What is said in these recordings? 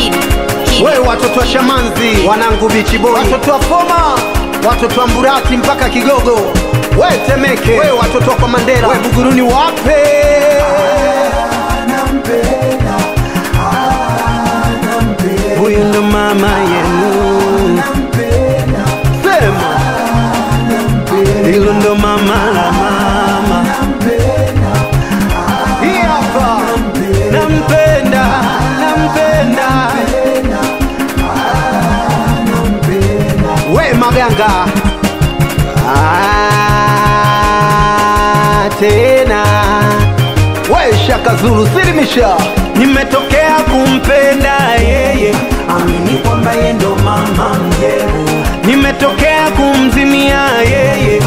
Hit. Hit. we watoto wa shamanzi wanangu bichiboi watoto wa foma watoto wa mburati mpaka kigogo we temeke we watoto wa kwa mandera we buguruni wape huyu ndo mama yenu sema hilo ndo mama la mama hii hapa nampenda nampenda we maganga Ah, tena we shaka zulu silimisha nimetokea kumpenda yeye amini kwamba ye ndo mama mjeu nimetokea kumzimia yeye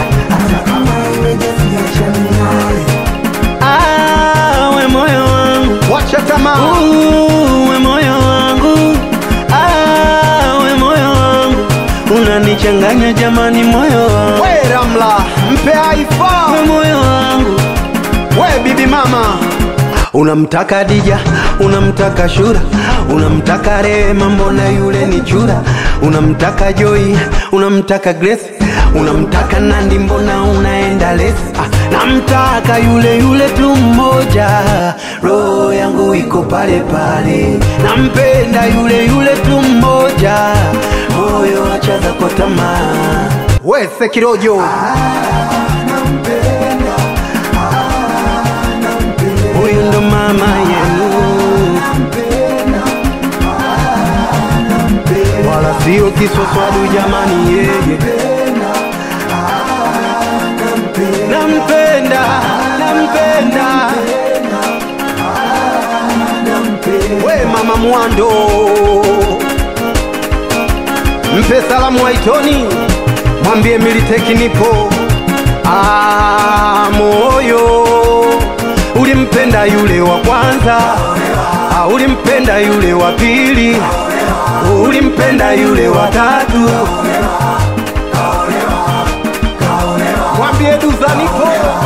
Ah, we moyo wangu wacha tamaa we moyo wangu Ah, we moyo wangu unanichanganya jamani moyo wangu we ramla mpe aifa we moyo wangu we bibi mama unamtaka dija unamtaka shura unamtaka rehema mbona yule ni chura unamtaka joi unamtaka grace unamtaka nandi mbona unaenda lesi ah, namtaka yule yule tu mmoja roho yangu iko pale pale nampenda yule yule tu mmoja moyo achaza kwa tamaa we sekirojo huyu ndo mama yenu wala sio kiswaswadu jamani yeye nampenda nampenda we mama mwando mpe salamu waitoni mwambie militeki nipo Ah, moyo ulimpenda yule wa kwanza Ah, ulimpenda yule wa pili ulimpenda yule wa tatu mwambie duza nipo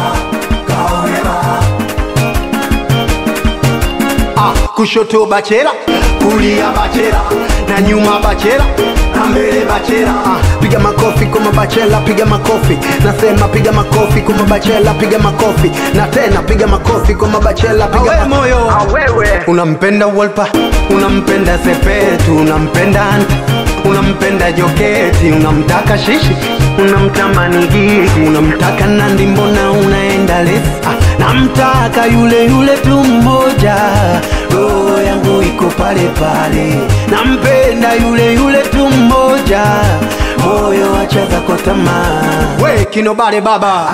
Ah, kushoto bachela kulia bachela na nyuma bachela na mbele bachela ah, piga makofi kwa mabachela piga makofi nasema piga makofi kwa mabachela piga makofi na tena piga makofi kwa mabachela piga ma moyo unampenda wolpa unampenda sepetu unampenda anta unampenda joketi unamtaka shishi unamtamani gigi unamtaka nandi mbona unaenda lesi ah, namtaka yule yule tu mmoja roho yangu iko pale pale nampenda yule yule tu mmoja moyo achaza kwa tamaa we kinobale baba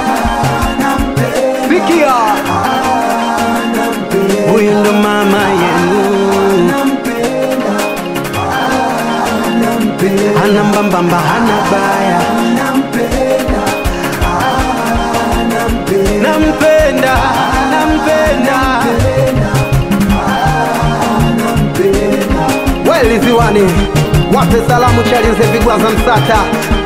sikia huyu ndo mama yenu hana mbambamba hana baya nampenda nampenda weliziwani wape salamu chalinze vigwaza msata